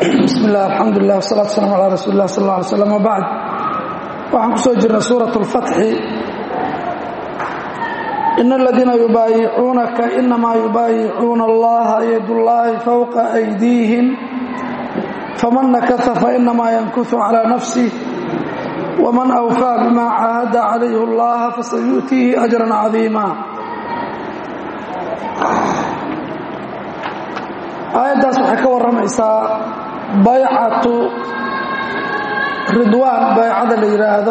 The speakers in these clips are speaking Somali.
bismi illah alxamdulilah wasalatu waslaam calaa rasuuli lah sal alla alay slam wabacd waxaan ku soo jirnay suurat اlfatxi in aladiina yubaayicuunaka inamaa yubaayicuuna allaha yadullaahi fowqa aydiihim faman nakasa fainamaa yankusu calaa nafsih wman awfaa bima caahada calayh اllaha fasayu'tiihi ajran cadiima aayaddaas waxay ka warramaysaa baycatu ridwaan baycada la yidhaahdo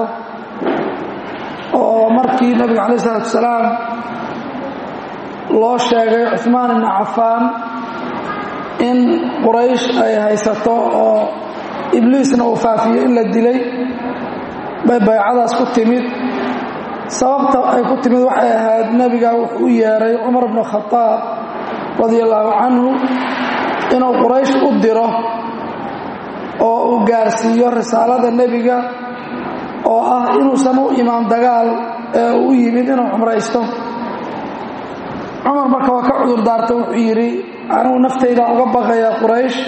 oo markii nebiga calaih isalaatu wasalaam loo sheegay cuثmaan ibni cafaan in quraysh ay haysato oo ibliisna uu faafiyo in la dilay bay baycadaas ku timid sababta ay ku timid waxay ahayd nebiga wuxuu u yeeray cumar bnu khadaab radia allaahu canhu inuu quraysh u diro oo uu gaarsiiyo risaalada nebiga oo ah inuusan u imaan dagaal ee uu u yimid inuu cumraysto cumar marka waa ka cudur daarta wuxuu yidhi anigu naftaydan uga baqaya quraysh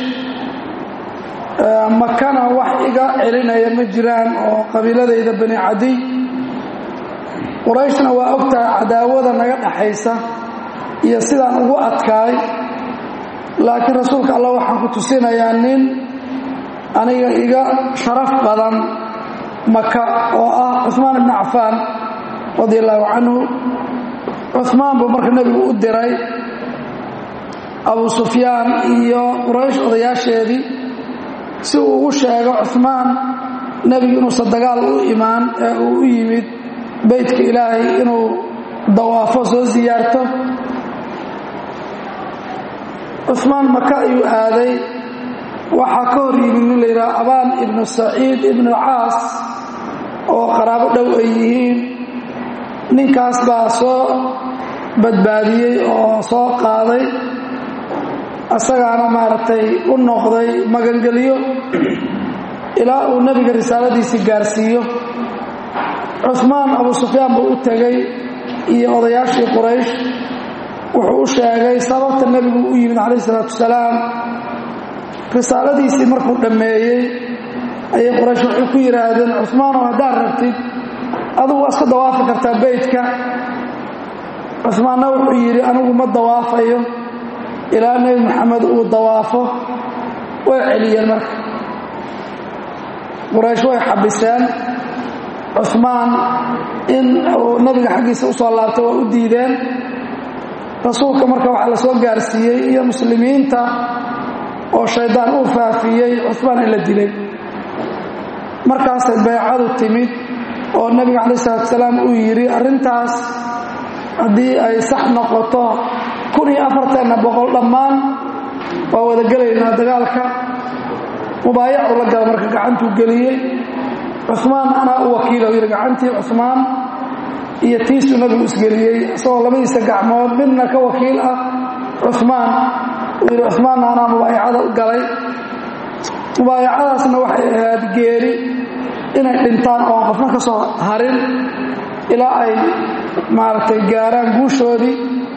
makana wax iga celinaya ma jiraan oo qabiiladayda bani cadiy qurayshna waa ogtahay cadaawada naga dhaxaysa iyo sidaan ugu adkaay laakiin rasuulka allah waxaan ku tusinayaa nin aniga iga sharaf badan maka oo ah cuثmaan ibni cafaan radia allaahu canhu cuثmaan buu marka nebigu u diray abu sufyaan iyo quraysh odayaasheedii si uu ugu sheego cuثmaan nebigu inuusan dagaal u imaan ee uu u yimid beytka ilaahay inuu dawaafo soo siyaarto cuثmaan maka ayuu aaday waxaa ka hor yimid nin la yidhaha abaan ibnu saciid ibnu caas oo qaraabo dhow ay yihiin ninkaas baa soo badbaadiyey oo soo qaaday asagaana maaragtay u noqday magangelyo ilaa uu nebiga risaaladiisii gaarsiiyo cuثmaan abu sufyaan buu u tegey iyo odayaashii quraysh wuxuu u sheegay sababta nebigu u yimid calayh isalaatu wasalaam risaaladiisii markuu dhammeeyey ayay quraysh waxay ku yidhaahdeen cuثmaanow haddaad rabtid adugu waa iska dawaafi kartaa beytka cuثmaanna wuxuu yidhi anigu ma dawaafayo ilaa nebi moxamed uu dawaafo way celiyeen marka quraysh way xabiseen cuثmaan in uu nabiga xaggiisa u soo laabtay waa u diideen rasuulka marka waxaa la soo gaarsiiyey iyo muslimiinta oo shaydaan uu faafiyey cuثmaan in la dilay markaasay baycadu timid oo nebiga calaih isalaatu salaam uu yidhi arrintaas haddii ay sax noqoto kun iyo afartanna boqol dhammaan waa wada gelaynaa dagaalka mubaayacu la gala marka gacantuu geliyey cuثmaan anaa u wakiila yidhi gacantii cuثmaan iyo tiisuu nabigu isgeliyey isagoo labadiisa gacmood midna ka wakiil ah cuثmaan uu yidhi cuثmaanna anaa mubaayacada u galay mubaayacadaasna waxay ahayd geeri inay dhintaan oon qofna ka soo harin ilaa ay maaragtay gaaraan guushoodii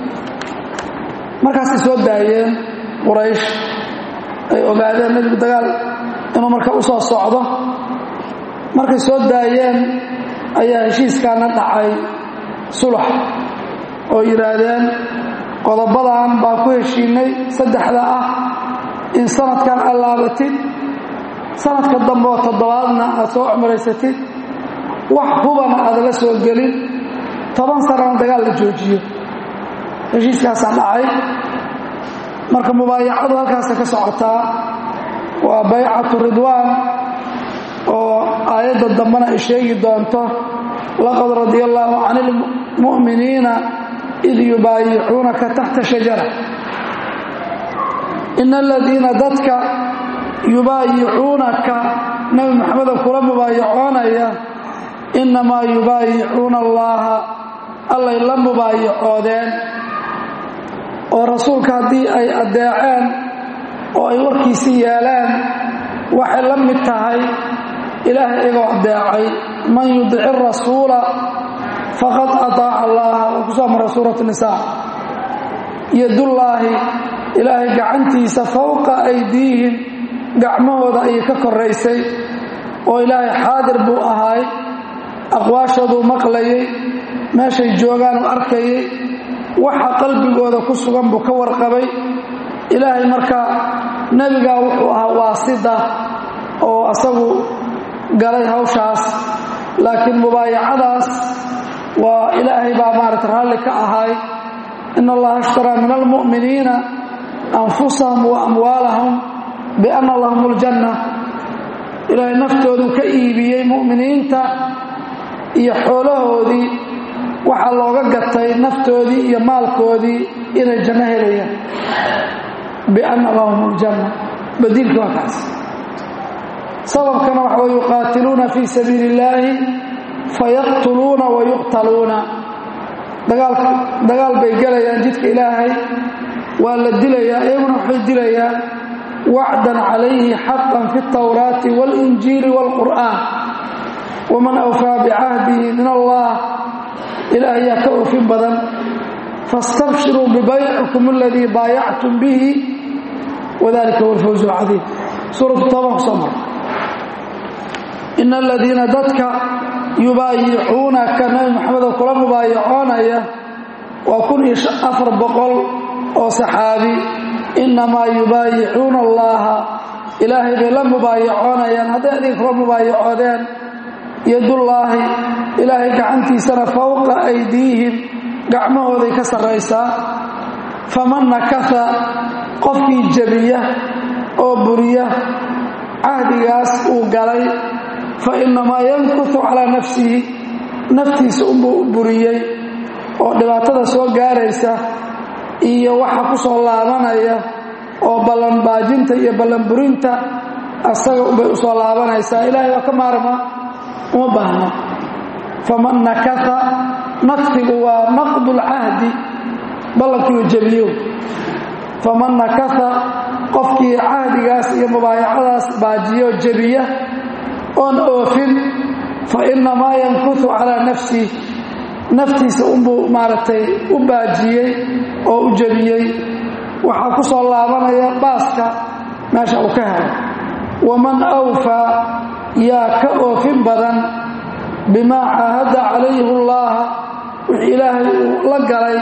markaasay soo daayeen quraysh ay ogaadeen nebigu dagaal inuu marka u soo socdo markay soo daayeen ayaa heshiiskaana dhacay sulax oo yidhaahdeen qodobadan baa ku heshiinay saddexda ah in sanadkan aad laabatid sanadka dambe oo toddobaadna aad soo cumraysatid wax hubana aada la soo gelin toban sanana dagaal la joojiyo heshiiskaasaa dhacay marka mubaayacadu halkaasay ka socotaa waa baycatu ridwaan oo aayadda dambena ay sheegi doonto laqad radia allaahu can ilmu'miniina id yubaayicuunaka taxta shajara ina aladiina dadka yubaayicuunaka nebi moxameda kula mubaayacoonaya innamaa yubaayicuuna allaaha allay la mubaayacoodeen oo rasuulka haddii ay addeeceen oo ay warkiisi yeeleen waxay la mid tahay ilaahay iyagoo addeecay man yudici rasuula faqad ataaca allaha oo ku soo mara suurat nisaa yadullaahi ilaahay gacantiisa fowqa aydiihim gacmahooda ayay ka koraysay oo ilaahay xaadir buu ahaay aqwaashooduu maqlayay meeshay joogaan uu arkayay waxa qalbigooda ku sugan buu ka warqabay ilaahay markaa nebigaa wuxuu ahaa waasida oo asagu galay hawshaas laakiin mubaayacadaas waa ilaahay baa maarata raalli ka ahaay in allaha ishtaraa min almu'miniina anfusahum wa amwaalahum bianna lahum aljanna ilaahay naftoodu ka iibiyey mu'miniinta iyo xoolahoodii waxaa looga gatay naftoodii iyo maalkoodii inay janno helayaan bianna lahum aljanna badiilka waa kaas sababkana waxa way yuqaatiluuna fii sabiili illaahi fayaqtuluuna wa yuqtaluuna dagaal bay gelayaan jidka ilaahay waa la dilayaa iyaguna waxay dilayaan wacdan calayhi xaqan fi اtawraati wاlinjiili wاlqur'aan waman awfaa bicahdihi min allah ilaah yaa ka oofin badan faاstabshiruu bibaycikum aladii baayactum bihi wadalika huwa alfawz اlcadiim suuratu tooban kusoo mara in aladiina dadka yubaayicuunaka nabi maxamedoo kula mubaayacoonaya waa kun iyo afar boqol oo saxaabi innamaa yubaayicuuna allaha ilaahay bay la mubaayacoonayaan hadday adiga kula mubaayacoodeen yadullaahi ilaahay gacantiisana fowqa aydiihim gacmahooday ka sarraysaa faman nakasa qofkii jebiya oo buriya cahdigaas uu galay fa innamaa yankutu calaa nafsihi naftiisa unbuu u buriyey oo dhibaatada soo gaaraysa iyo waxa ku soo laabanaya oo ballanbaajinta iyo ballanburinta asaga unbay u soo laabanaysaa ilaahay waa ka maarma uma baahna faman nakasa nakfigu waa naqdulcahdi ballankiiu jebiyo faman nakasa qofkii cahdigaas iyo mubaayacadaas baajiyo jebiya oon oofin fa innamaa yankutu calaa nafsih naftiisa unbuu maaragtay u baajiyey oo u jebiyey waxaa ku soo laabanaya baaska meesha uu ka helay waman awfaa yaa ka oofin badan bimaa caahadda calayhi llaaha wixii ilaahay uu la galay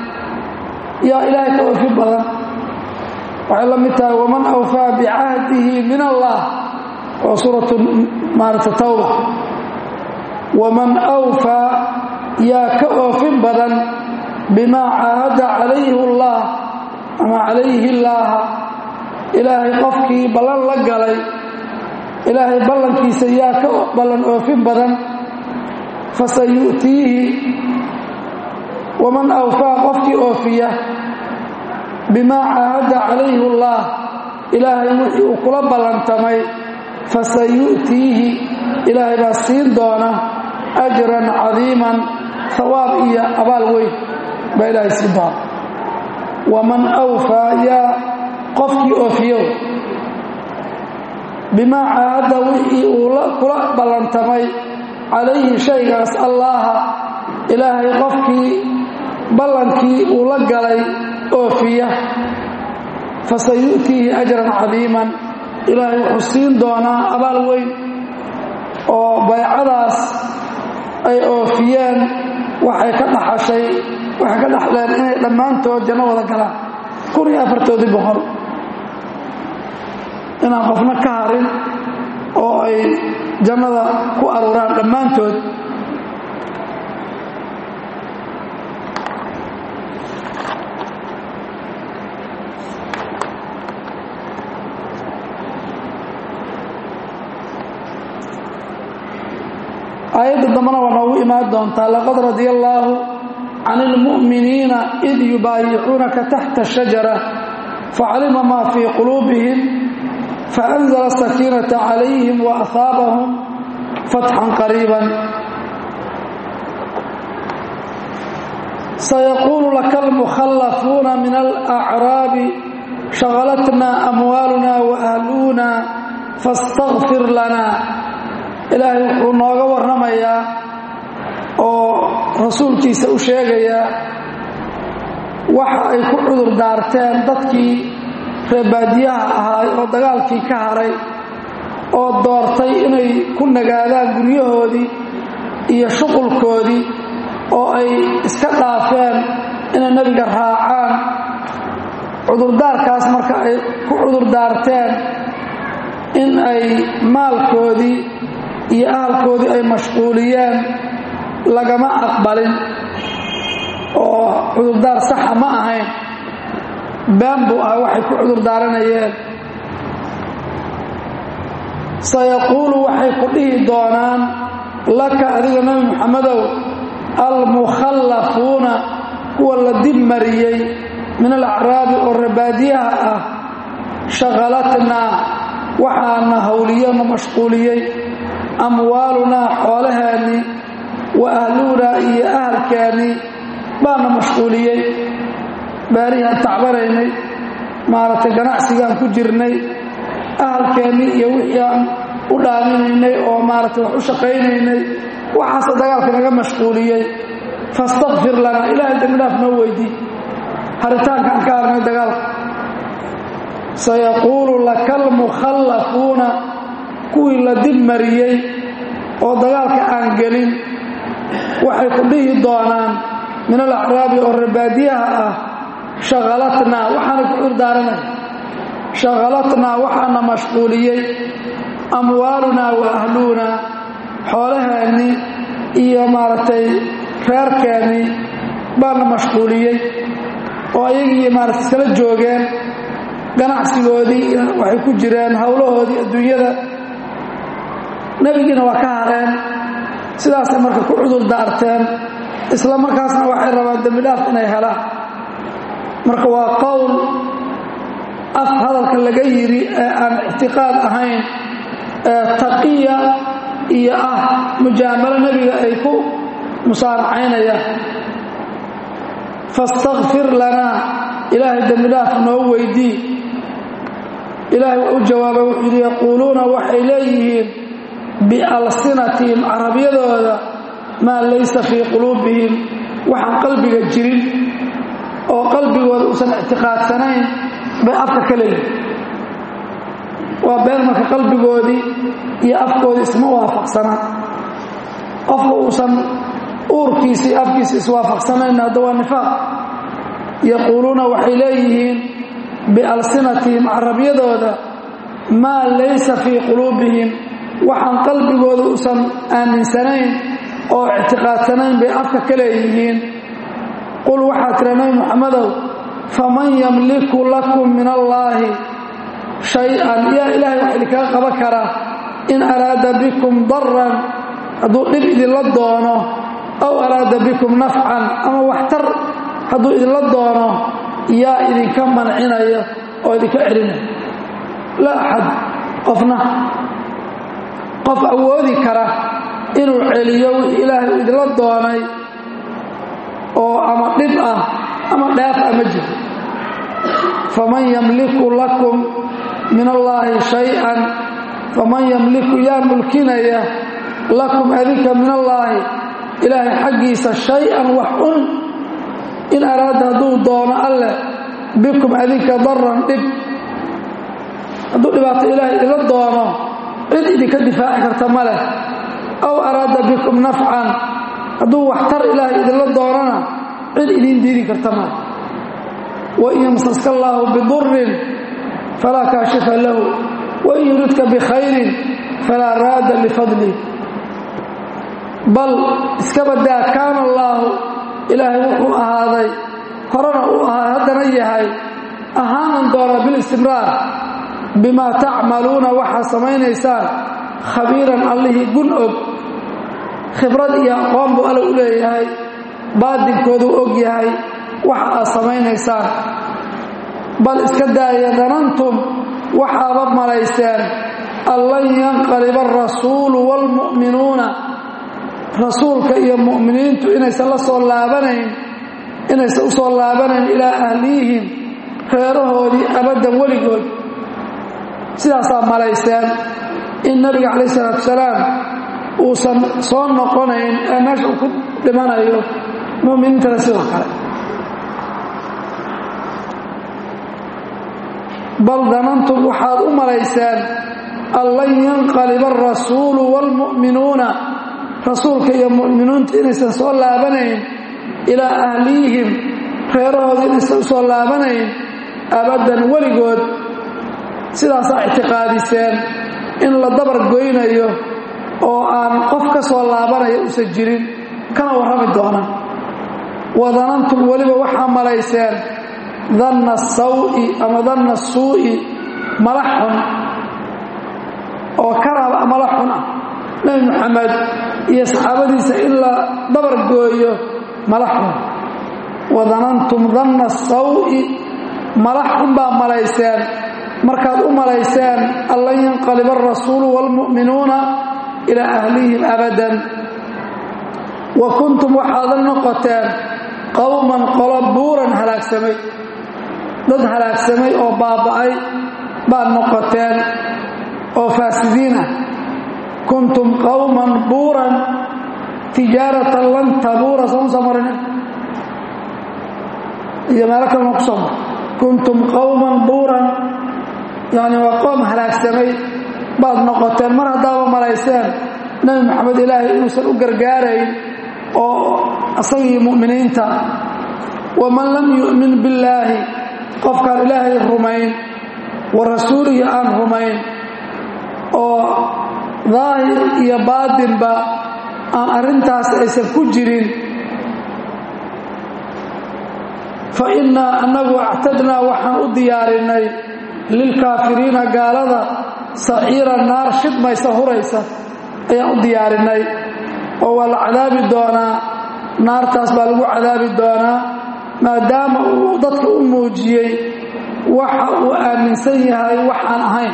yaa ilaahay ka oofin badan waxay la mid tahay waman awfaa bicahdihi min allah waa suuratu maarata tawba waman awfaa yaa ka oofin badan bimaa caahadda calayhi اllah ama calayhi llaaha ilaahay qofkii ballan la galay ilaahay ballankiisa yaa ka ballan oofin badan fasayu'tiihi waman awfaa qofkii oofiya bimaa caahadda calayhi اllah ilaahay wixii uu kula ballantamay fasayu'tiihi ilaahay baa siin doona ajran cadiiman hawaab iyo abaal weyn baa ilaahay siin doona waman awfaa yaa qofkii oofiyow bimaa caahadda wixii uu kula ballantamay calayhi shaygaas allaaha ilaahay qofkii ballankii uu la galay oofiya fasayu'tiihi ajran cadiiman ilaahay wuxuu siin doonaa abaal weyn oo baycadaas ay oofiyeen waxay ka dhaxashay waxay ka dhaxleen inay dhammaantood janno wada galaan kun iyo afartoodii boqol inaan qofna ka harin oo ay jannada ku aruuraan dhammaantood aayadda dambana waa noogu imaan doontaa laqad radia allaahu can ilmu'miniina id yubaayicuunaka taxta shajara facalima maa fii quluubihim faanzla sakiinata calayhim waahaabahum fatxan qariiban sayaquulu laka almukhallafuuna min alacraabi shaqalatna amwaaluna waahluuna faاstakfir lana ilaahay wuxuu nooga warramayaa oo rasuulkiisa u sheegayaa waxa ay ku cudur daarteen dadkii reebaadiyaha ahaay oo dagaalkii ka haray oo doortay inay ku nagaadaan guryahoodii iyo shuqulkoodii oo ay iska dhaafeen inay nebiga raacaan cudurdaarkaas marka ay ku cudurdaarteen in ay maalkoodii iyo ahalkoodii ay mashquuliyeen lagama aqbalin oo cudurdaar saxa ma ahayn been buu ah waxay ku cudurdaaranayeen sayaquulu waxay ku dhihi doonaan laka adiga nebi muxamedow almukhallafuuna kuwa la dib mariyey min alacraabi oo rabaadiyaha ah shaqalatnaa waxaana hawliyo na mashquuliyey amwaalunaa xoolaheennii wa ahluunaa iyo ahalkeennii baana mashquuliyey baarihaan tacbanaynay maaragtay ganacsigaan ku jirnay ahalkeennii iyo wixii aan u dhaaminaynay oo maaragtay wax u shaqaynaynay waxaase dagaalka naga mashquuliyey fastakfir lanaa ilaahay dembidhaaf noo weydii haritaanka aan ka harnay dagaalka sayaquulu laka almukhallafuuna kuwii la dib mariyey oo dagaalka aan gelin waxay ku dhihi doonaan min alacraabi oo rabaadiyaha ah shaqalatnaa waxaana ku curdaaranay shaqalatnaa waxaana mashquuliyey amwaalunaa wa ahluunaa xoolaheennii iyo maaragtay reerkeennii baana mashquuliyey oo ayagii maaragtay iskala joogeen ganacsigoodii waxay ku jireen howlahoodii adduunyada nebigiina waa ka hareen sidaasay marka ku cudur daarteen isla markaasna waxay rabaan dembidhaaf inay helaan marka waa qowl af hadalka laga yidhi ee aan ictiqaad ahayn ee taqiya iyo ah mujaamalo nebiga ay ku musaaracaynayaan fastakfir lanaa ilaahay dembidhaaf noo weydii ilaahay waa u jawaabay wuxuu yidhi yaquuluuna waxay leeyihiin bialsinatihim carabyadooda maa laysa fii quluubihim waxaan qalbiga jirin oo qalbigooda uusan ictiqaadsanayn bay afka ka leeyihin waa been marka qalbigoodii iyo afkoodii isma waafaqsanaa qofka uusan uurkiisii afkiisi iswaafaqsanayn hadda waa nifaaq yaquuluuna waxay leeyihiin bialsinatihim carabyadooda maa laysa fii quluubihim waxaan qalbigooda uusan aaminsanayn oo ictiqaadsanayn bay afka ka leeyihiin qul waxaa tira nabi muxamedow faman yamliku lakum min allaahi shay-an yaa ilaahay wax idinkaga qaban karaa in araada bikum daran hadduu dhib idinla doono aw araada bikum nafcan ama waxtar hadduu idinla doono yaa idinka mancinaya oo idinka celinaya laa axad qofna qof awoodi kara inuu celiyo wixii ilaahay uu idinla doonay oo ama dhib ah ama dheef ah ma jiro faman yamliku lakum min allaahi shay-an faman yamliku yaa mulkinaya lakum adinka min allaahi ilaahay xaggiisa shay-an wax un in araada hadduu doono alleh bikum adinka daran dhib hadduu dhibaato ilaahay idinla doono cid idinka difaaci karta ma leh aw araada bikum nafcan hadduu waxtar ilaahay idinla doonana cid idiin diidi karta maleh wain yamsaska allaahu bidurin falaa kaashifa lahu wain yuridka bikhayrin falaa raada lifadlih bal iska badaa kaana allaahu ilaahay wuxuu ahaaday horena uu ahaa haddana yahay ahaanan doonaa bilistimraar bimaa tacmaluuna waxaa samaynaysaan khabiiran allihii gun og khibrad iyo aqoon buu alla u leeyahay baadinkooduu og yahay waxa aad samaynaysaan bal iska daaya danantum waxaaba malayseen an lan yanqaliba arasuulu waalmu'minuuna rasuulka iyo mu'miniintu inaysan la soo laabanayn inaysan u soo laabanayn ilaa ahliyihim reerahoodii abaddan weligood sidaasaa malayseen in nabiga calayh isalaatu salaam uusan soo noqonayn ee meesha uu ku dhimanayo mu'miniintana sidoo kale bal danantum waxaad u malayseen an lan yanqaliba alrasuulu waalmu'minuuna rasuulka iyo mu'miniintu inaysan soo laabanayn ilaa ahliyihim reerahooda inaysan u soo laabanayn abaddan weligood sidaasaa ictiqaadiseen in la dabar goynayo oo aan qof ka soo laabanaya usan jirin kana warrami doona wadanantum weliba waxaa malayseen danna sawi ama danna suu'i mala xun oo karaba mala xun ah nebi moxamed iyo saxaabadiisa in la dabar gooyo mala xun wadanantum danna sawi mala xun baa malayseen markaad u malayseen an lan yanqaliba alrasuulu waalmu'minuuna ilaa ahlihim abadan wa kuntum waxaada noqoteen qowman qolo buuran halaagsamay dad halaagsamay oo baaba'ay baad noqoteen oo faasidiin ah kuntum qowman buuran tijaaratan lan tabuura sooma soo marine iyo meelo kalena ku soo mar kuntum qowman buuran yacni waa qoom halaagsamay baad noqoteen mar haddaaba malayseen nebi moxamed ilaahay inuusan u gargaarayn oo asagii mu'miniinta waman lam yu'min billaahi qofkaan ilaahay rumayn wa rasuulihi aan rumayn oo daahir iyo baatinba aan arrintaas aysan ku jirin fa innaa annagu actadnaa waxaan u diyaarinay lilkaafiriina gaalada saciira naar shidmaysa huraysa ayaan u diyaarinay oo waa la cadaabi doonaa naartaas baa lagu cadaabi doonaa maadaama uu dadka u muujiyey waxa uu aaminsan yahay waxaan ahayn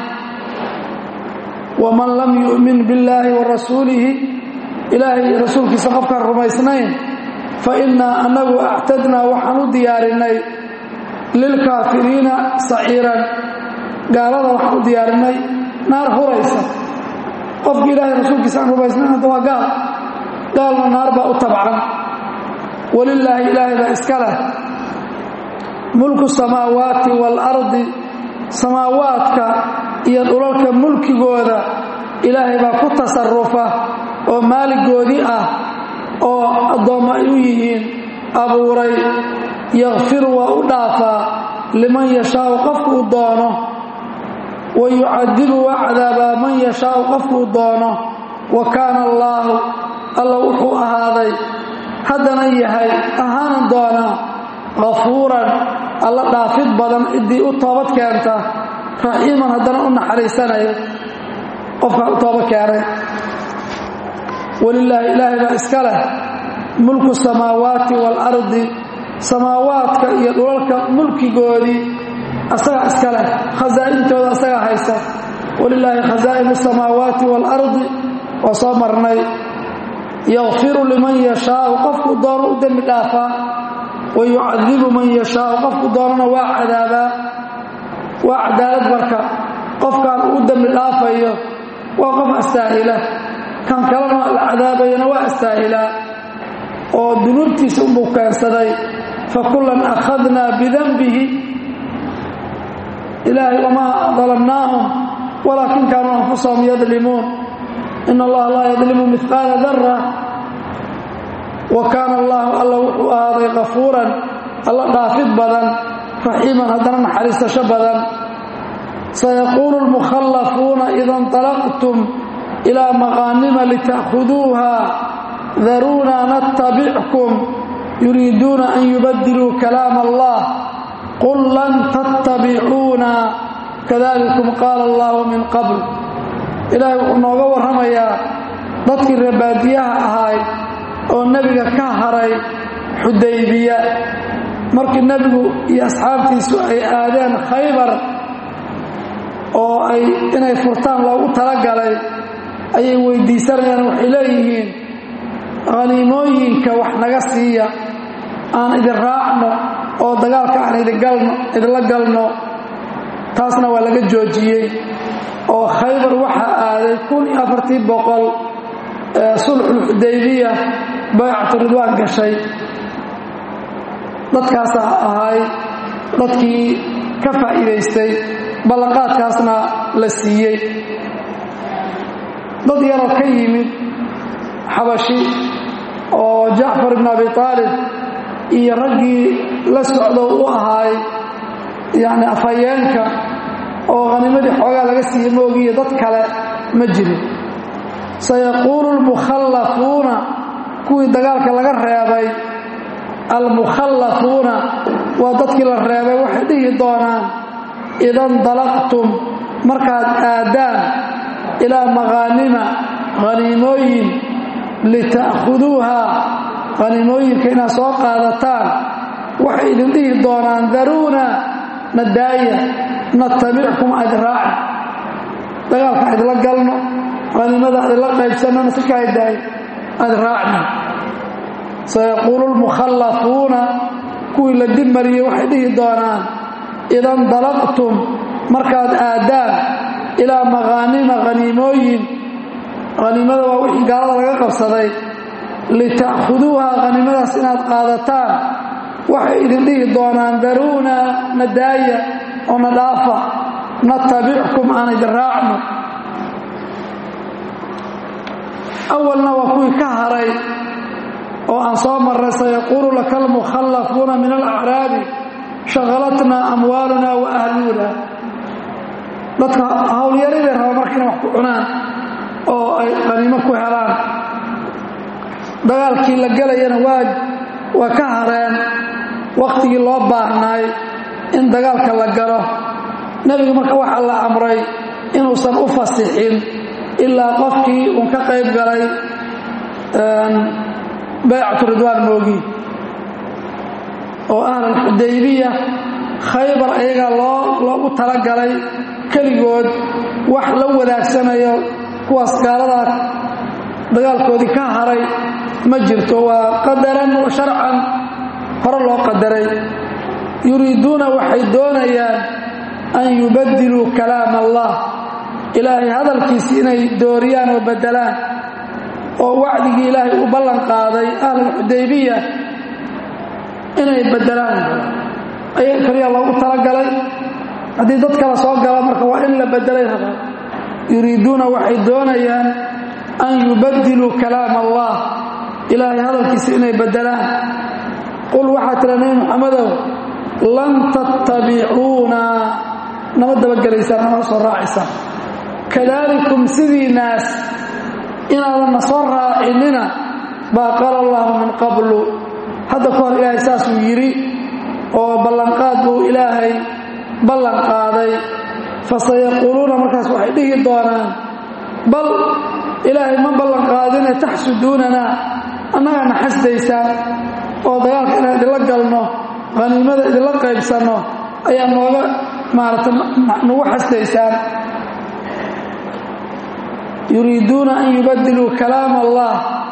waman lam yu'min billaahi wa rasuulihi ilaahay rasuulkiisa qofkaan rumaysnayn fa innaa annagu actadnaa waxaan u diyaarinay lilkaafiriina saciiran gaalada waxaan u diyaarinay naar huraysa qofki ilaahay rasuulkiisa aan rumaysnayn hadda waa gaal gaalna naar baa u tabcan walilaahi ilaahay baa iska leh mulku samaawaati waalardi samaawaadka iyo dhulalka mulkigooda ilaahay baa ku tasarufa oo maaligoodii ah oo addoommo ay u yihiin abuuray yakfiru waa u dhaafaa liman yashaau qofkuu doono wa yucadibu waa cadaabaa man yashaau qofkuu doono wa kaana allaahu alla wuxuu ahaaday haddana yahay ahaanan doonaa kafuuran alla dhaafid badan ciddii u toobad keenta raxiiman haddana u naxariisanaya qofkaa u tooba keenay walilaahi ilaahay baa iska leh mulku samaawaati waalardi samaawaadka iyo dhulalka mulkigoodii asagaa iska leh khasaa'intooda asagaa haysta walilaahi khasaa'inu samaawaati waalardi waa soo marnay yakfiru liman yashaau qofkuu doono u dembi dhaafaa wa yucadibu man yashaau qofku doonana waa cadaabaa waa cadaalad marka qofkaan uu dembi dhaafayo waa qof astaahila kan kalena la cadaabayana waa astaahilaa oo dunuubtiisa unbuu keensaday fa kullan akhadnaa bidanbihi ilaahay wamaa dalamnaahum walaakin kaanuu anfusahum yadlimuun in allaha laa yadlimu midqaala dara wa kaana allaahu alla wuxuu ahaaday kafuuran alla dhaafid badan raxiiman haddana naxariisasho badan sayaquulu lmukhallafuuna ida inطalaqtum ilaa maqaanima lita'khuduuha daruuna natabickum yuriiduuna an yubadiluu kalaam allah qul lan tattabicuuna kadalikum qaala allahu min qabl ilaahay wuxuu nooga warramayaa dadkii reebaadiyaha ahaay oo nebiga ka haray xudaybiya markii nebigu iyo asxaabtiisu ay aadeen khaybar oo ay inay furtaan loogu talagalay ayay weydiisanayaan waxay leeyihiin khaniimooyinka wax naga siiya aan idin raacno oo dagaalka aan idinla galno taasna waa laga joojiyey oo khaybar waxaa aaday kun iyo afartii boqol ee sulxulxudaybiya baycatu ridwaan gashay dadkaasaa ahay dadkii ka faa'iidaystay ballanqaadkaasna la siiyey dad yaroo ka yimid xabashi oo jacfar ibn abi aalib iyo raggii la socdo u ahaay yacni afhayeenka oo khanimadii xoogaa laga siiye moogiiyo dad kale ma jirin sayaquulu lmukhallafuuna kuwii dagaalka laga reebay almukhallafuuna waa dadkii la reebay waxay dhihi doonaan idan dalaqtum markaad aadaan ilaa maqaanima haniimooyin lita'khuduuha haniimooyinka inaad soo qaadataan waxay idin dhihi doonaan daruuna nadaaya natabickum adraaci dagaalka idla galno haniimada idla qaybsannona si kaa daaya adraacna sayaquulu lmukhallafuuna kuwii la dib mariyey waxay dhihi doonaan idan dalaqtum markaad aadaan ilaa maqaanima haniimooyin haniimada waa wixii gaalada laga qabsaday lita'khuduuha haniimadaas inaad qaadataan waxay idin dhihi doonaan daruuna nadaaya oo na dhaafa natabickum aan idin raacno awalna waa kuwii ka haray oo aan soo marray sayaquulu laka almukhallafuuna min alacraabi shaqalatnaa amwaaluna wa ahluuna dadka howlyariday raba marka inay wax ku cunaan oo ay qaniimo ku helaan dagaalkii la gelayana waa waa ka hareen wakhtigii loo baahnaay in dagaalka la galo nebigu marka waxaa la amray inuusan u fasixin ilaa qofkii uun ka qayb galay baycatu ridwaan moogi oo ahlalxudaybiya khaybar ayagaa loo loogu talagalay keligood wax la wadaagsanayo kuwaas gaaladaa dagaalkoodii ka haray ma jirto waa qadaran wa sharcan hore loo qadaray yuriiduuna waxay doonayaan an yubadiluu kalaam allah ilaahay hadalkiisi inay dooriyaan oo beddelaan oo wacdigii ilaahay u ballan qaaday ahlalxudaybiya inay beddelaan ayaga kaliya loogu talagalay haddii dad kale soo gala marka waa in la beddelay rabaa yuriiduuna waxay doonayaan an yubadiluu kalaam allah ilaahay hadalkiisa inay beddelaan qul waxaa tira nebi muxamedow lan tattabicuuna nama dabagelaysaan nama soo raacaysaan kadaalikum sidii naas inaadan na soo raacinina baa qaala allahu min qablu hadda ka hor ilaahay saasuu yidhi oo ballanqaad buu ilaahay ballan qaaday fasayaquuluuna markaas waxay dhihi doonaan bal ilaahay ma ballan qaadine taxsuduunanaa annagaa na xasdaysaan oo dagaalka inaan idinla galno haniimada idinla qaybsanno ayaa nooga maarata nagu xasdaysaan yuriiduuna an yubadiluu kalaam allah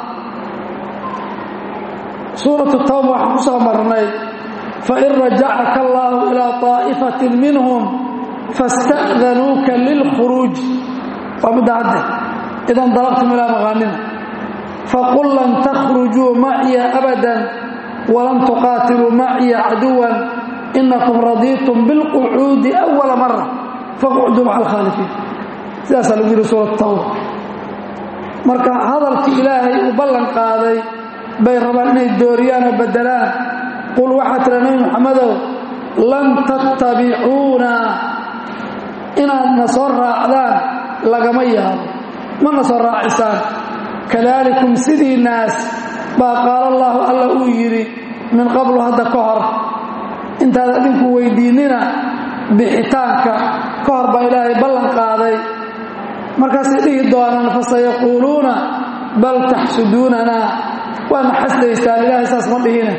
suuratu tawba waxaan ku soo marnay fain rajacaka allaahu ilaa طaa'ifatin minhum fasta'danuuka lilkhuruuj waa midda hadde idan dalaqtum ilaa maqaanima faqul lan takhrujuu maciya abadan walan tuqaatiluu maciya caduwan inakum radiitum bilqucuudi awala mara faqcuduu maca alkhaalifiin sidaasaa lagu yidhi suuratu tawba marka hadalkii ilaahay uu ballan qaaday bay rabaan inay dooriyaan oo beddelaan qul waxaa tira nebi muxamedow lan tattabicuuna inaadna soo raacdaan lagama yaabo mana soo raacisaan kadaalikum sidii naas baa qaala allaahu alla uu yidhi min qablu hadda ka hor intaad adinku weydiinnina bixitaanka ka hor baa ilaahay ballan qaaday markaasay dhihi doonaan fasayaquuluuna bal taxsuduunanaa waadna xasdaysaan ilaahay saas ma dhihine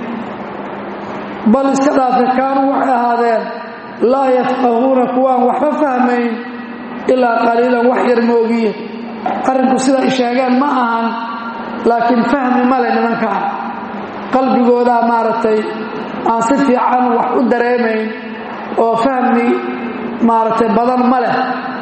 bal iska dhaafe kaanuu waxay ahaadeen laa yafqahuuna kuwaan waxba fahmayn ilaa qaliilan wax yar moogiye arrinku sida ay sheegeen ma ahan laakiin fahmi male nimankaan qalbigoodaa maaragtay aan si fiican wax u dareemayn oo fahmi maaragtay badan ma leh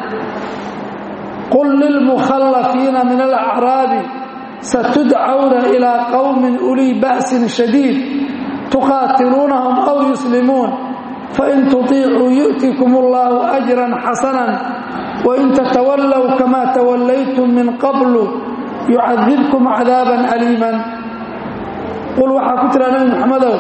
qul lilmukhallafiina min alacraabi satudcawna ilaa qowmin ulii ba'sin shadiid tuqaatiluunahum aw yuslimuun fain tutiicuu yu'tikum اllahu ajran xasanan wain tatawallow kama tawallaytum min qablu yucadibkum cadaaban aliiman qul waxaa ku tiraa nebi muxamedow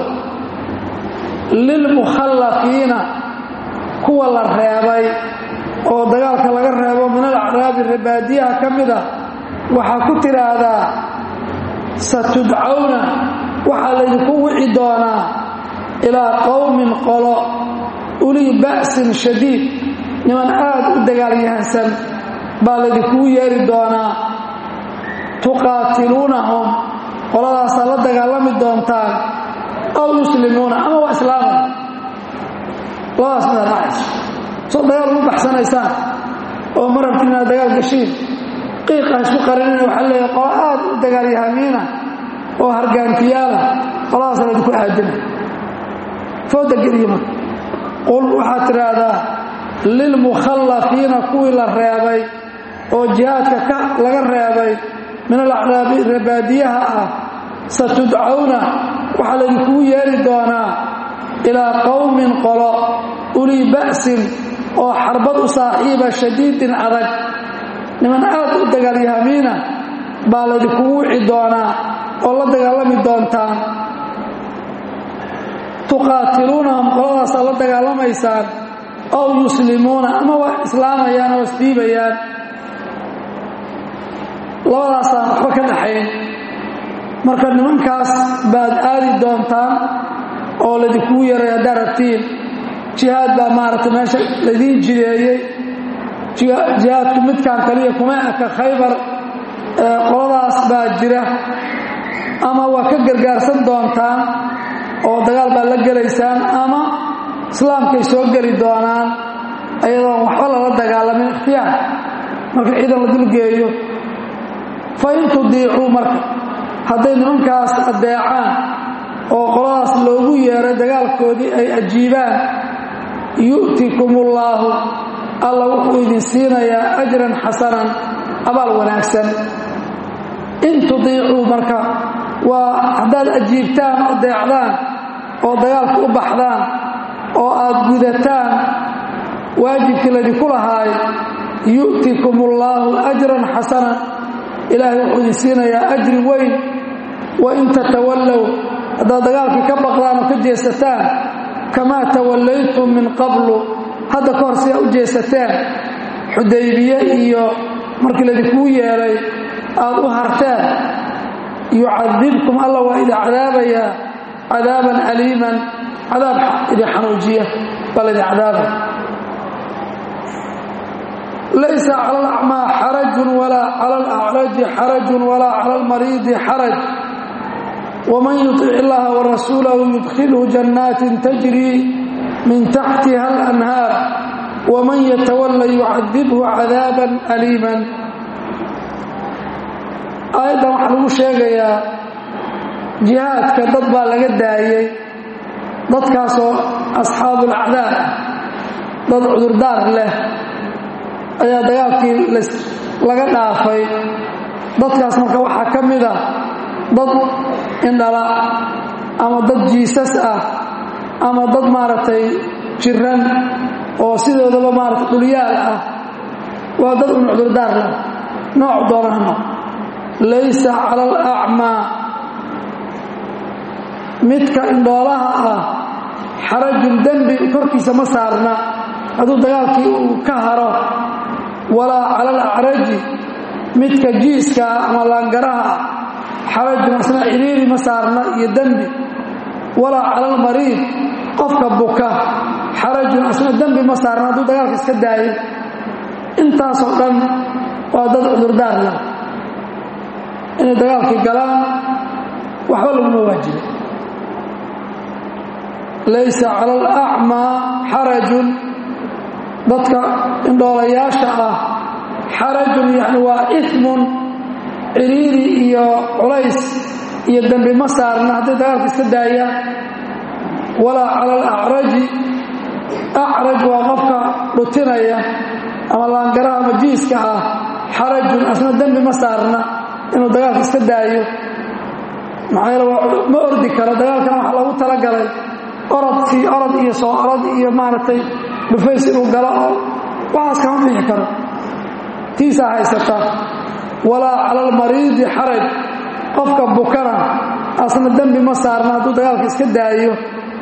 lilmukhallafiina kuwa la reebay oo dagaalka laga reebo min alacraabi rebaadiyaha ka mid ah waxaa ku tidhaahdaa satudcawna waxaa laydinku wici doonaa ilaa qowmin qolo ulii ba'sin shadiid niman aad u dagaalyahansan baa laydinkugu yeeri doonaa tuqaatiluunahum qoladaasaa la dagaalami doontaan aw yuslimuuna ama waa islaama labadaas midaa dhacayso soo dagaal ugu baxsanaysaan oo marabti inaad dagaal gashiin qiiqa isku qarinina waxaa leeyahay qolo aad u dagaalyahamiina oo hargaantiyaala qoladaasa laydinku aadina fooda geliya marka qul waxaad tidhaahdaa lilmukhallafiina kuwii la reebay oo jihaadka ka laga reebay min alacraabi rebaadiyaha ah satudcawna waxaa laydinkugu yeeri doonaa ilaa qowmin qolo ulii ba'sin oo xarbad u saaxiiba shadiidin adag niman aad u dagaalyahamiina baa laydinkugu wici doonaa oo la dagaalami doontaan tuqaatiluunahum qoladaasaa la dagaalamaysaan ow yuslimuuna ama waa islaamayaan oo isdhiibayaan labadaasaan waxba ka dhaxayn marka nimankaas baad aadi doontaan oo laydinkugu yaray haddaad rabtiin jihaad baa maaragtay meesha laydiin jideeyey jihaadku midkaan kaliya kuma eka khaybar qoladaas baa jira ama waa ka gargaarsan doontaan oo dagaal baad la gelaysaan ama islaamkay soo geli doonaan ayadoon waxba lala dagaalamin ikhtiyaar marka ciidan la dulgeeyo fa in tudiicuu marka hadday nimankaas addeecaan oo qoladaas loogu yeeray dagaalkoodii ay ajiibaan yu'tikum ullaahu alla wuxuu idin siinayaa ajran xasanan abaal wanaagsan in tudiicuu marka waa haddaad ajiibtaan oo deecdaan oo dagaalka u baxdaan oo aad gudataan waajibkii laydinku lahaay yu'tikum ullaahu ajran xasanan ilaahay wuxuu idin siinayaa ajri weyn wa in tatawallow haddaad dagaalkii ka baqdaan oo ka jeesataan kamaa tawallaytum min qablu hadda ka hor sidaa u jeesateen xudaybiye iyo markii laydinkugu yeedhay aad u harteen yucadibkum alla waa idin cadaabayaa cadaaban aliiman cadaab idin xanuujiya baa laydin cadaabaya laysa cala alacmaa xarajun walaa cala alacraji xarajun walaa cala almariidi xaraj wman yuطic illaha warasuulahu yudkhilhu jannaatin tajrii min taxtiha alanhaar waman yatawalla yucadibhu cadaaban aliiman aayaddan waxaa lagu sheegayaa jihaadka dad baa laga daayey dadkaasoo asxaabulacdaar ah dad cudurdaar leh ayaa dagaalkii laga dhaafay dadkaas marka waxaa ka mid a dad indhala ama dad jiisas ah ama dad maaragtay jiran oo sidoodaba maaragtay dhulyaal ah waa dad un cudurdaar leh nooc doonahno laysa cala alacmaa midka indhoolaha ah xarajun dembi korkiisa ma saarna hadduu dagaalkii uu ka haro walaa cala alacraji midka jiiska ah ama laangaraha ah xarajun asna ciriiri ma saarna iyo dembi walaa cala almariid qofka buka xarajun asna dembi ma saarna hadduu dagaalka iska daayo intaasoo dhan waa dad cudurdaar leh inay dagaalkii galaan waxba laguma waajiba laysa cala alacmaa xarajun dadka indhoolayaasha ah xarajun yani waa imun ciriiri iyo culays iyo dembi ma saarna hadday dagaalka iska daayaan walaa cala alacraji acraj waa qofka dhutinaya ama laangaraha ama jiiska ah xarajun asna dembi ma saarna inuu dagaalka iska daayo maxaa yeele ma ordi karo dagaalkana waxaa loogu talagalay orodkii orod iyo soo orod iyo maaragtay dhufays inuu galo oo waxaas kama bixi karo tiisaa haysata walaa cala almariidi xaraj qofka bukana asna dembi ma saarna hadduu dagaalka iska daayo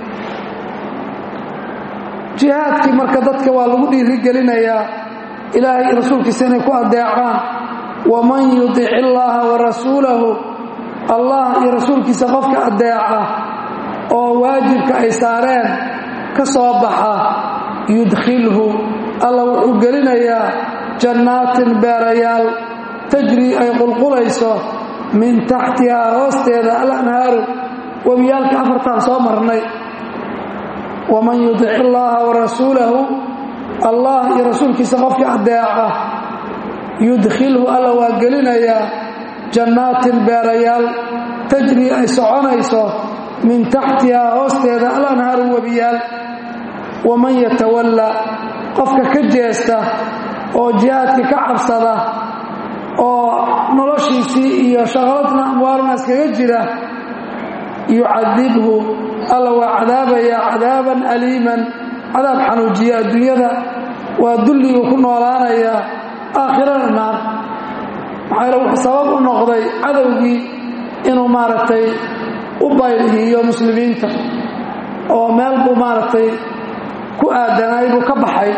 jihaadkii marka dadka waa lagu dhiirigelinayaa ilaahay iyo rasuulkiisa inay ku adeecaan waman yudic illaaha wa rasuulahu allah iyo rasuulkiisa qofka adeeca oo waajibka ay saareen ka soo baxa yudkhilhu alla wuxuu gelinayaa jannaatin beerayaal tajrii ay qulqulayso min taxtihaa hoosteeda alanhaaru webiyaalka afartaan soo marnay waman yudic illaaha wa rasuulahu allah iyo rasuulkiisa qofka adeeca yudkhilhu alla waa gelinayaa jannaatin beerayaal tajrii ay soconayso min taxtihaa hoosteeda alanhaaru webiyaal waman yatawalla qofka ka jeesta oo jihaadka ka cabsada oo noloshiisii iyo shaqaladna amwaaluna iskaga jira yucadibhu alla waa cadaabayaa cadaaban aliiman cadaab xanuujiya adduunyada waa dulliguu ku noolaanayaa aakhirana naar maxaa yale wuxuu sabab u noqday cadowgii inuu maaragtay u baylihiyo muslimiinta oo meel buu maaragtay ku aadanay buu ka baxay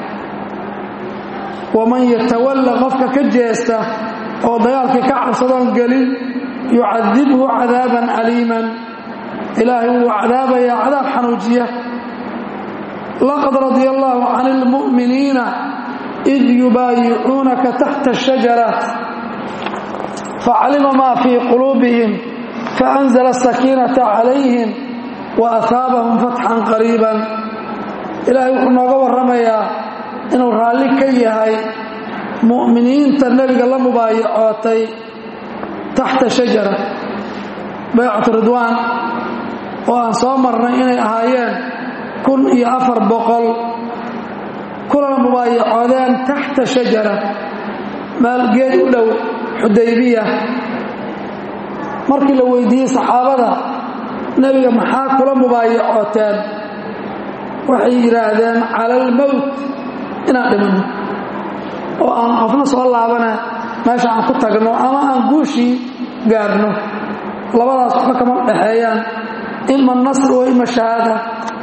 waman yatawalla qofka ka jeesta oo dagaalkii ka cabsadoon gelin yucadibhu cadaaban aliiman ilaahay wuu cadaabayaa cadaab xanuujiya laqad radia allaahu can ilmu'miniina id yubaayicuunaka taxta ashajara facalima maa fii quluubihim faanzla asakiinata calayhim wa ahaabahum fatxan qariiban ilaahay wuxuu nooga warramayaa inuu raalli ka yahay mu'miniinta nebiga la mubaayacootay taxta shajara baycatu ridwaan oo aan soo marnay inay ahaayeen kun iyo afar boqol kulana mubaayacoodeen taxta shajara meel geed u dhow xudaybiya markii la weydiiyey saxaabada nebiga maxaa kula mubaayacooteen waxay yidhaahdeen cala almowt inaan dhimanno oo aan qofna soo laabana meesha aan ku tagno ama aan guushii gaarno labadaas waxba kama dhexeeyaan ima nasr wa ima shahaada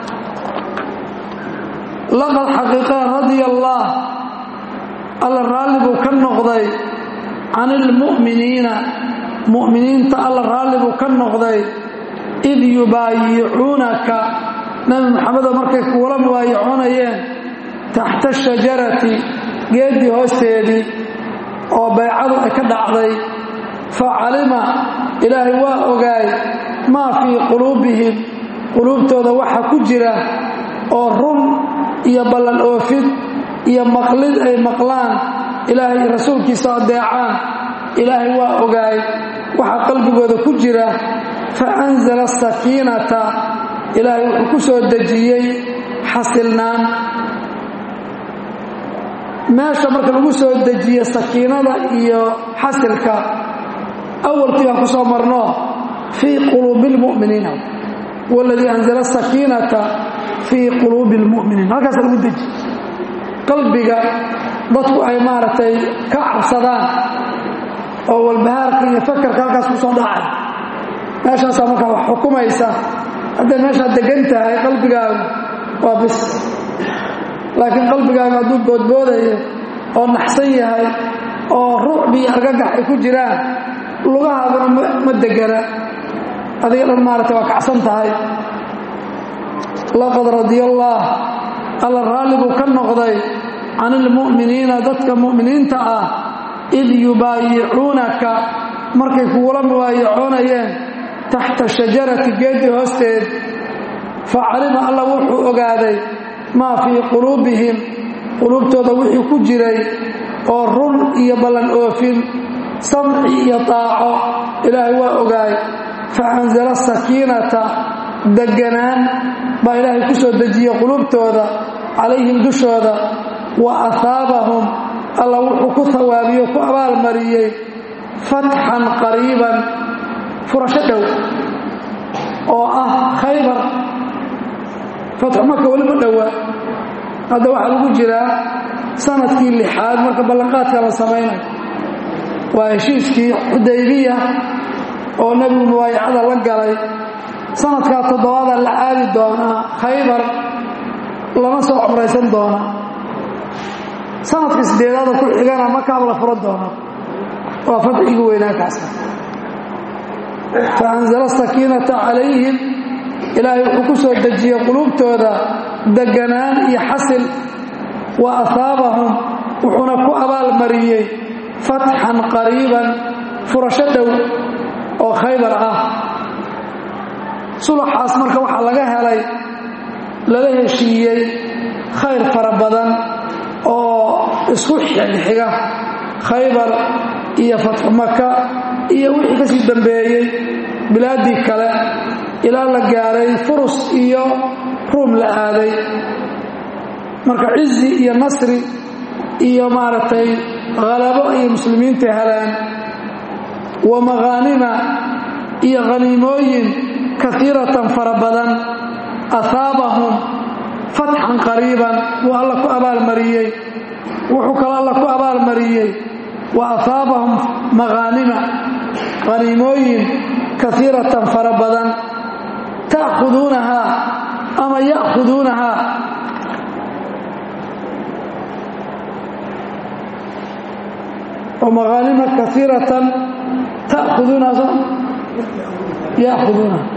laqad xaqiiqaa radia allaah alla raalli buu ka noqday can ilmu'miniina mu'miniinta alla raalli buu ka noqday id yubaayicuunaka nabi maxamedo markay kuula mubaayacoonayeen taxta shajarati geeddii hoosteedii oo baycadu ay ka dhacday fa calima ilaahay waa ogaay maa fii quluubihim quluubtooda waxa ku jira oo run iyo ballan oofid iyo maqlid ay maqlaan ilaahay rasuulkiisa adeecaan ilaahay waa ogaay waxa qalbigooda ku jira fa anzala asakiinata ilaahay wuxuu ku soo dejiyey xasilnaan meesha marka lagu soo dejiye sakiinada iyo xasilka awalkii baan ku soo marno fii quluubi lmu'miniina waladii anzala asakiinata fii quluubi lmu'miniin halkaas lagu deji qalbiga dadku ay maaragtay ka cabsadaan oo walbahaarka iyo fakarka halkaas ku soo dhacay meeshaasaa markaa wax xukumaysa hadday meeshaad degan tahay qalbigaagu waa bis laakiin qalbigaagu hadduu boodboodayo oo naxsan yahay oo ruucbii argagax ay ku jiraan lugahaaduna ma degana adiga dhan maaragtay waa kacsan tahay laqad radia allaah alla raalli buu ka noqday can ilmu'miniina dadka mu'miniinta ah id yubaayicuunaka markay kugula mubaayacoonayeen taxta shajarati geeddii hoosteed fa calima alla wuxuu ogaaday maa fii quluubihim quluubtooda wixii ku jiray oo run iyo ballan oofin samci iyo taaco ilaahay waa ogaay fa anzala sakiinata deganaan baa ilaahay ku soo dejiyey quluubtooda calayhim dushooda wa ahaabahum alla wuxuu ku hawaabiyo ku abaalmariyey fatxan qariiban furasho dhow oo ah khaybar fatxu maka weli ma dhowaa hadda waxaa lagu jiraa sanadkii lixaad marka ballanqaadka la samaynayo waa heshiiskii xudaybiya oo nebigu mubaayacada la galay sanadkaa toddobaada la aadi doonaa khaybar lama soo cumraysan doonaa sanadka sideedaada ku xigana makaab la furan doonaa waa fadxigii weynaa kaasa fa anzala sakiinata calayhim ilaahay wuxuu ku soo dejiyey quluubtooda deganaan iyo xasil wa ahaabahum wuxuuna ku abaalmariyey fatxan qariiban furasho dhow oo khaybar ah sulaxaas marka waxaa laga helay lala heshiiyey khayr fara badan oo isku xigxiga khaybar iyo fatxu maka iyo wixii ka sii dambeeyey bilaaddii kale ilaa la gaaray furus iyo ruum la aaday marka cizi iyo nasri iyo maaragtay khalabo iyo muslimiinta heleen wa makhaanima iyo khaniimooyin kaiiratan fara badan ahaabahum fatxan qariiban wuu alla ku abaalmariyey wuxuu kaloo alla ku abaalmariyey wa ahaabahum makhaanima khaniimooyin kaiiratan fara badan ta'khuduunahaa ama ya'khuduunahaa ومغانم كثيرة تأخذونها يأخذونها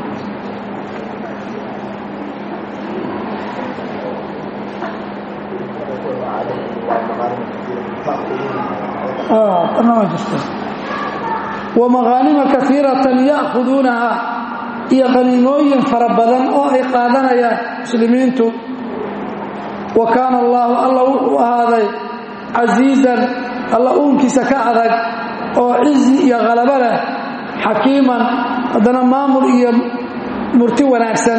آه أنا ما جست ومغانم كثيرة يأخذونها iyo qaniimooyin fara badan oo ay qaadanayaan muslimiintu wa kaana allaahu alla wuxuu ahaaday casiizan alla uunkiisa ka adag oo cizi iyo khalabo leh xakiiman haddana maamul iyo murti wanaagsan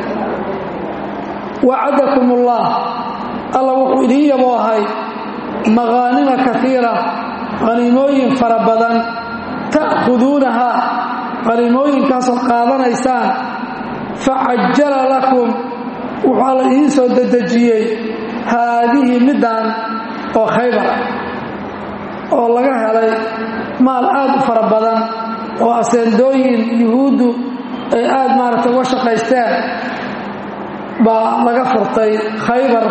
wacadakum ullah alla wuxuu idiin yaboohay makhaanima kaiira qaniimooyin fara badan ta'khuduunaha qaniimooyinkaasoo qaadanaysaan facajala lakum wuxuu alla idiin soo dedejiyey haadihi middaan oo khaybar oo laga helay maal aad u fara badan oo aseendooyin yuhuuddu ay aad maaragtay uga shaqaysteen baa laga furtay khaybar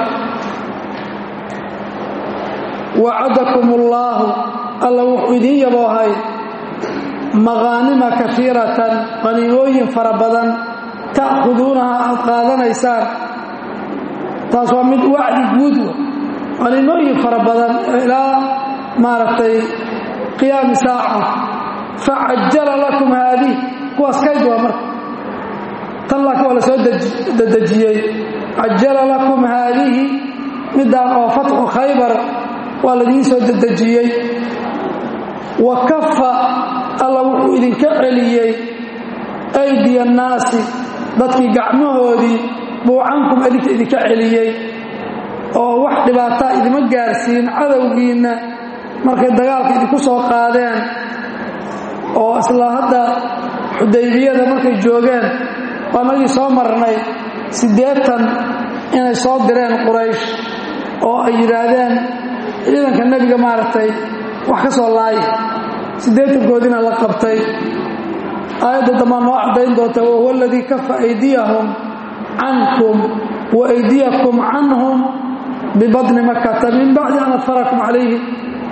wacadakum ullaahu alla wuxuu idiin yaboohay makhaanima kaiiratan qaniimooyin fara badan ta'khuduunaha aad qaadanaysaan taas waa mid wacdi guud qaniimooyin fara badan ilaa maaragtay qiyaami saaca facajala lakum haadih kuwaas kayd waa marka tan laakiin waa la soo dedejiyey cajala lakum haadihi middaan oo fatxu khaybar waa ladiin soo dedejiyey wa kafa alla wuxuu idinka celiyey aydiya annaasi dadkii gacmahoodii buu cankum adinka idinka celiyey oo wax dhibaataa idima gaarsiin cadowgiinna markay dagaalka idinku soo qaadeen oo isla hadda xudaybiyada markay joogeen waa nagii soo marnay siddeetan inay soo direen quraysh oo ay yidhaahdeen ciidanka nebiga maaragtay wax ka soo laaya siddeetankoodiina la qabtay aayadda dambaa noo caddayn doonta wahuwa aladii kafa aydiyahum cankum wa aydiyakum canhum bibadni makata min bacdi an adfarakum calayhim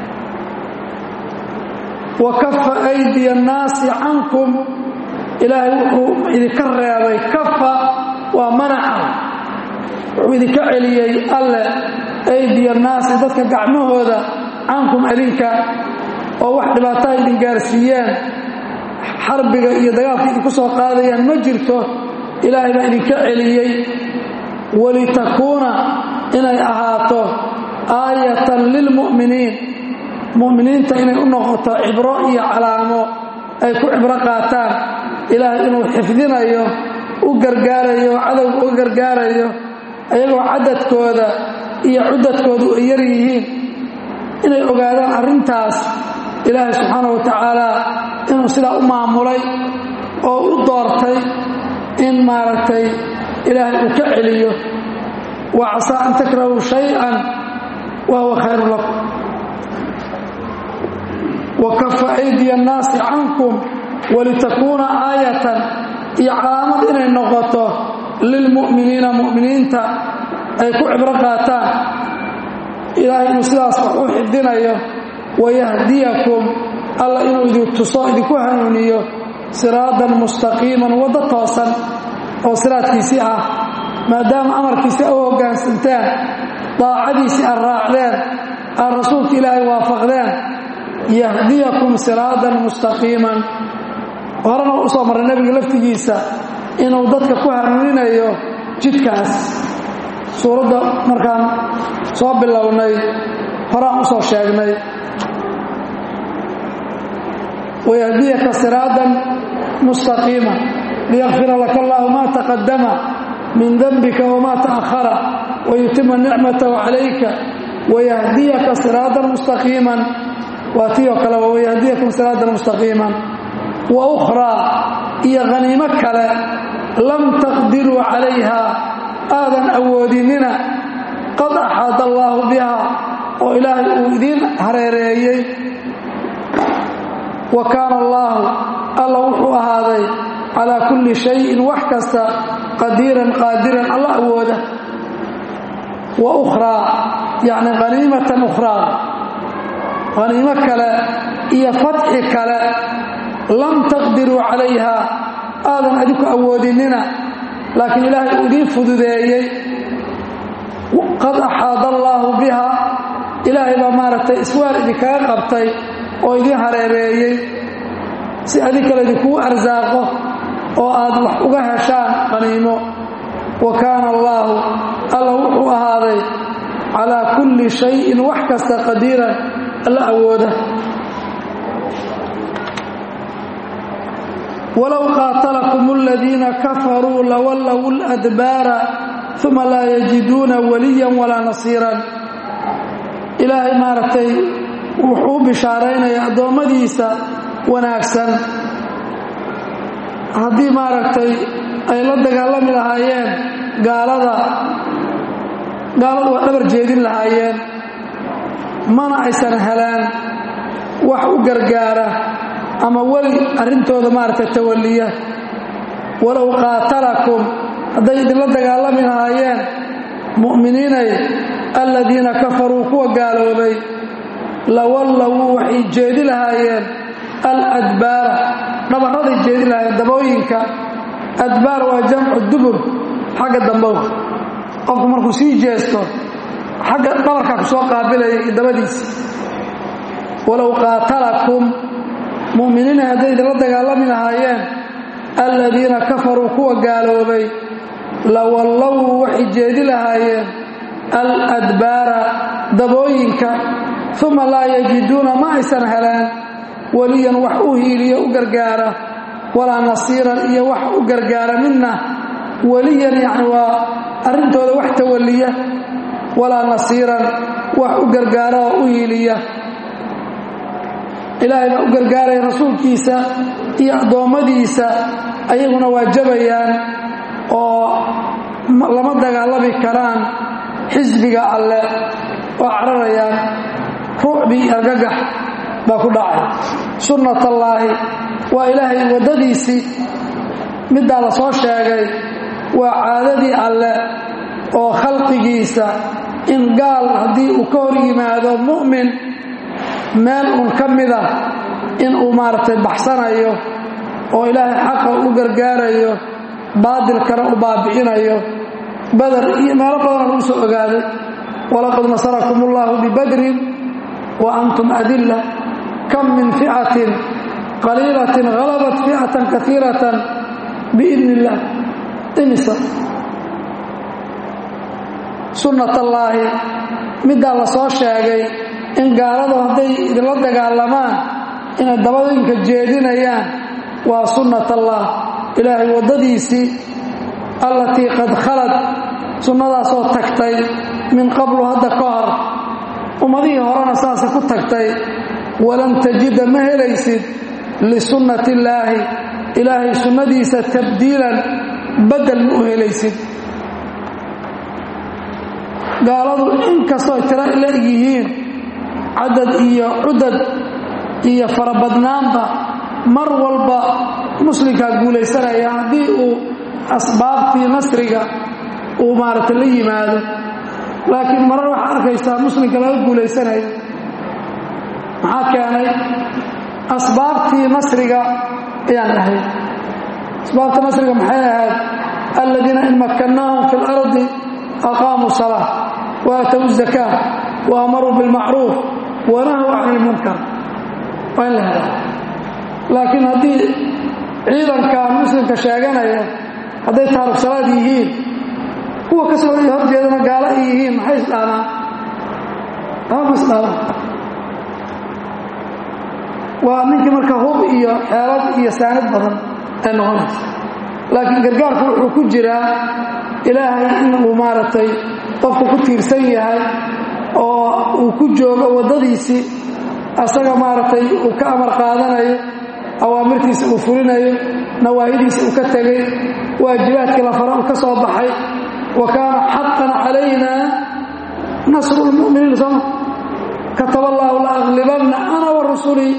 wa kafa aydiya annaasi cankum ilaahay wuxuu idinka reebay kafa waa manaca wuxuu idinka celiyey alle aydiya annaasi dadka gacmahooda cankum adinka oo wax dhibaataa idin gaarsiiyeen xarbiga iyo dagaalka idinku soo qaadayaan ma jirto ilaahay baa idinka celiyey walitakuuna inay ahaato aayatan lilmu'miniin mu'miniinta inay u noqoto cibro iyo calaamo ay ku cibro qaataan ilaahay inuu xifdinayo u gargaarayo cadowga u gargaarayo ayagoo cadadkooda iyo cudadkoodu ay yar yihiin inay ogaadaan arrintaas ilaahay subxaana wa tacaala inuu sidaa u maamulay oo u doortay in maaragtay ilaahay uu ka celiyo wa casaa an takrahuu shay-an wa huwa khayru lakum wa kafa aydiya annaasi cankum walitakuuna aayatan iyo calaamad inay noqoto lilmu'miniina mu'miniinta ay ku cibro qaataan ilaahay inuu sidaas wax u xidinayo wayahdiyakum alla inuu idin tuso idinku hanuuniyo siraadan mustaqiiman waddo toosan oo siraadkiisii ah maadaama amarkiisi a u hoggaansantaan daacadiisii aad raacdeen aad rasuulka ilaahay waafaqdeen yahdiyakum siraadan mustaqiiman horena u soo marray nebiga laftigiisa inuu dadka ku hanuuninayo jidkaas suuradda markaan soo bilownay horaan u soo sheegnay wayahdiyaka siraadan mustaqiima liyakfira laka allahu ma taqadama min denbika wamaa ta'ahara wayutima nicmatahu calayka wayahdiyaka siraadan mustaqiiman waa tii oo kale wayahdiyakum siraadan mustaqiiman wa ukhraa iyo haniimo kale lam taqdiruu calayha aadan awoodinina qad axaada allaahu biha oo ilaahay uu idiin hareereeyey wa kaana allaahu alla wuxuu ahaaday calaa kulli shayin wax kasta qadiiran qaadiran alla awooda wa ukhraa yacni haniimatan ukhraa haniimo kale iyo fatxi kale lam taqdiruu calayha aadan adinku awoodinina laakiin ilaahay uu idiin fududeeyey qad axaada allaahu biha ilaahay baa maaragtay iswaar idinkaga qabtay oo idiin hareereeyey si adinkale idinkugu arsaaqo oo aad wax uga heshaan qaniimo wa kaana allaahu alla wuxuu ahaaday calaa kulli shayin wax kasta qadiiran alla awooda walow qaatalakum aladiina kafaruu lawallow ladbaara uma laa yajiduuna waliyan walaa nasiiran ilaahay maaragtay wuxuu u bishaaraynaya addoommadiisa wanaagsan haddii maaragtay ay la dagaalami lahaayeen gaalada gaaladu waa dhabar jeedin lahaayeen mana aysan heleen wax u gargaara ama weli arrintooda maaragtay tawalliya walow qaatalakum hadday idinla dagaalami lahaayeen mu'miniinay aladiina kafaruu kuwa gaaloobay lawallowuu waxay jeedi lahaayeen aladbaara dhabarraday jeedi lahaayeen dabooyinka adbaar waa jamcu dubur xagga dambow qofku markuu sii jeesto xagga dhabarkaa ku soo qaabilaya iyo dabadiisa walow qaatalakum mu'miniina hadday idinla dagaalami lahaayeen aladiina kafaruu kuwa gaaloobay lawallowuu waxay jeedi lahaayeen aladbaara dabooyinka uma laa yajiduuna ma aysan heleen weliyan wax u hiiliyo u gargaara walaa nasiiran iyo wax u gargaara midna weliyan yacni waa arrintooda wax tawalliya walaa nasiiran wax u gargaara oo u hiiliya ilaahay baa u gargaaraya rasuulkiisa iyo addoommadiisa ayaguna waa jabayaan oo lama dagaalami karaan xisbiga alle oo cararayaan ruucbi iyo argagax baa ku dhacay sunnatallaahi waa ilaahay waddadiisii middaa la soo sheegay waa caadadii alle oo khalqigiisa in gaal haddii uu ka hor yimaado mu'min meel uun ka mida in uu maaragtay baxsanayo oo ilaahay xaqa u gargaarayo baadilkana u baabi'inayo badar iyo meelo badana lagu soo ogaaday walaqad nasarakum ullahu bibadrin wa antum adilla kam min ficatin qaliilatin halabat ficatan kaiiratan biidni illaah imisa sunnatallaahi middaa la soo sheegay in gaaladu hadday idinla dagaalamaan inay dabadinka jeedinayaan waa sunnatallah ilaahay waddadiisii allatii qad khalad sunnadaasoo tagtay min qablu hadda ka hor ummadihii horena saasay ku tagtay walan tajida ma helaysid lisunnati illaahi ilaahay sunnadiisa tabdiilan bedel ma u helaysid gaaladu inkastoo tiro la eg yihiin cadad iyo cudad iyo farabadnaanba mar walba muslimkaa guulaysanaya haddii uu asbaabtii nasriga uu maaragtay la yimaado laakiin marar waxaa arkaysaa muslimka laga guulaysanayo maxaa keenay asbaabtii nasriga ayaan ahayd asbaabta nasriga maxay ahayd aladiina in makkannaahum fi اlardi aqaamuu salaa wa aatow zakaa wa amaruu bilmacruuf wanahw can ilmunkar waa in la hela laakiin haddii ciidankan muslimka sheeganaya hadday taaruk salaad yihiin kuwa ka soo horjeedana gaalo ay yihiin maxay isdhaamaan ama isdhaamaan waa ninkii marka hub iyo xeelad iyo saanid badan ay noqonaysa laakiin gargaarku wuxuu ku jiraa ilaahay in uu maaragtay qofku ku tiirsan yahay oo uu ku joogo waddadiisii asaga maaragtay uu ka amar qaadanayo awaamirtiisa uu fulinayo nawaahidiisa uu ka tegay waajibaadkii la fara uu ka soo baxay wa kaana xaqan calayna nasru lmu'miniin sooma kataba allaahu la aglibanna ana wa rusulii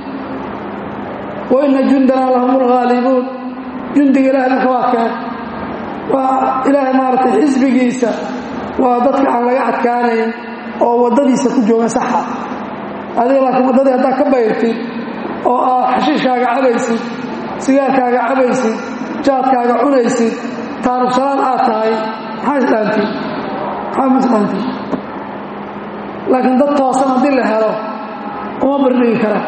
wa ina jundana lahum lghaalibuun jundiga ilahay marka waa keen waa ilaahay maaragtay xisbigiisa waa dadka aan laga adkaanayn oo waddadiisa ku jooga saxa adiga laakiin waddadii haddaad ka bayrtid oo aad xashiishkaaga cabaysid sigaarkaaga cabaysid jaadkaaga cunaysid taarubsalaan aad tahay maxaa isdhaantid maxaa ma isdhaantid laakiin dad toosan haddii la helo uma bardhigi karaan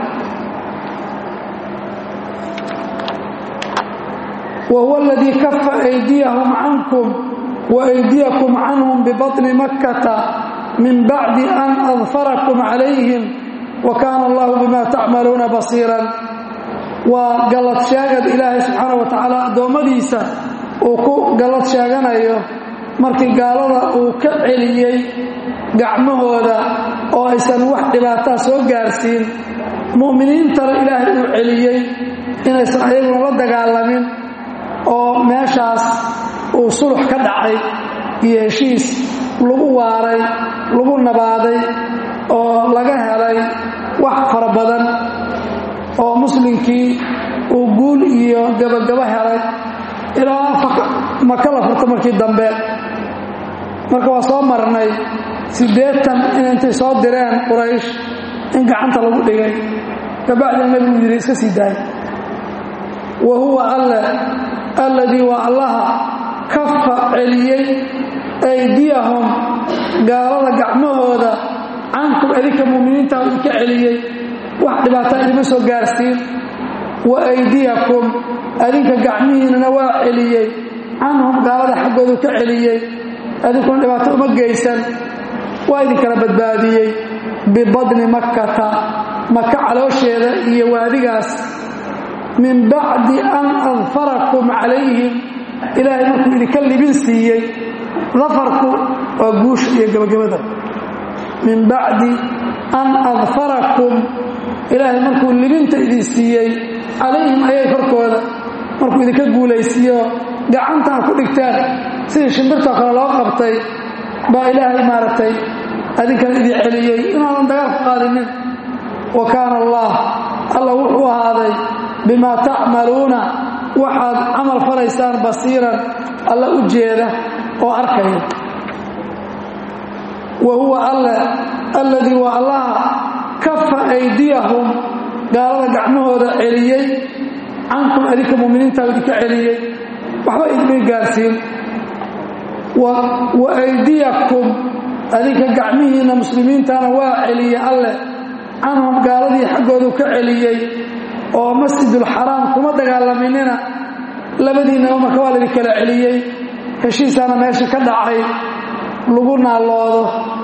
wa huwa aladii kafa aydiyahum cankum wa aydiyakum canhum bibaطni makkata min bacdi an adfarakum calayhim wa kaana allahu bima tacmaluuna basiiran waa gallad sheegad ilaahay subxaana wa tacaala addoommadiisa uu ku gallad sheeganayo markii gaalada uu ka celiyey gacmahooda oo aysan wax dhibaataa soo gaarsiin mu'miniintana ilaahay uu celiyey inaysan ayaguna la dagaalamin oo meeshaas uu sulux ka dhacay iyo heshiis lagu waaray lagu nabaaday oo laga helay wax fara badan oo muslimkii uu guul iyo gabagabo helay ilaa maka la furto markii dambe marka waa soo marnay siddeetan in intay soo direen quraysh in gacanta lagu dhigay kabacdina nebigu yidhi iska sii daaya wa huwa alle alladii waa allaha kafa celiyey aydiyahum gaalada gacmahooda cankum adinka mu'miniinta idinka celiyey wax dhibaataa idima soo gaarsiin wa aydiyakum adinka gacmihiinana waa celiyey canhum gaalada xaggoodu ka celiyey adinkuna dhibaato uma geysan waa idinkala badbaadiyey bibadni makkata maka caloosheeda iyo waadigaas min bacdi an adfarakum calayhim ilaahay markuu idinka libin siiyey dafarku waa guusha iyo gabagabada min bacdi an adfarakum ilaahay markuu libinta idin siiyey calayhim ayay korkooda markuu idinka guulaysiiyo gacantaa ku dhigtaan sidii shimbirtoo kale loo qabtay baa ilaahay maaragtay adinkana idin celiyey inaadan dagaal ku qaadinin wa kaana allah alla wuxuu ahaaday bimaa tacmaluuna waxaad camal falaysaan basiiran alla u jeeda oo arkaya wa huwa alle alladii waa allaha kafa aydiyahum gaalada gacmahooda celiyey cankum adinka muminiintaa idinka celiyey waxba idinmay gaarsiin wa aydiyakum adinka gacmihiinna muslimiintana waa celiyey alleh canhum gaaladii xaggoodu ka celiyey oo masjidulxaraam kuma dagaalaminina labadiinnaba marka waa laydin kala celiyey heshiisaana meesha ka dhacay lagu naaloodo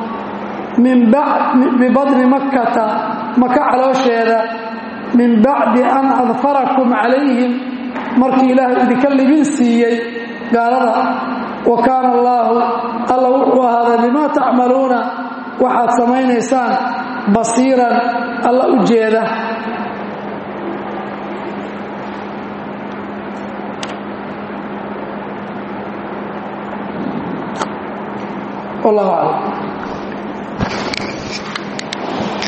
bibadni makkata maka caloosheeda min bacdi an adfarakum calayhim markii ilaahay idinka libin siiyey gaalada wa kaana allaahu alla wuxuu ahaaday bimaa tacmaluuna waxaad samaynaysaan basiiran alla u jeeda wallahu aclam